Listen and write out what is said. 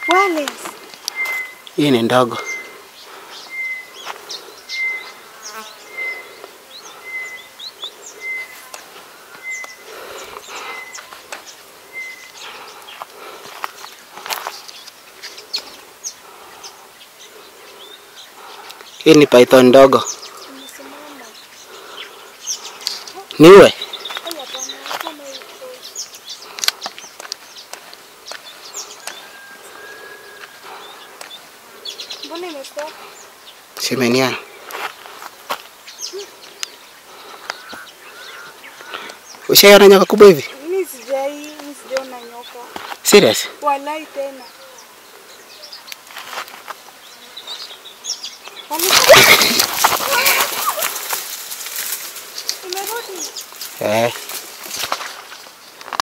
Wireless. Hii ni ndogo. Hii ni python ndogo. Imesimama. Niwe? Ai, hapana, kama iko. Mbona imestop? Semeniana. Ushaiona nyoka kubwa hivi? Mimi sijai, mimi sijaona nyoka. Serious? Walai tena. Wame- Imerudi. Eh.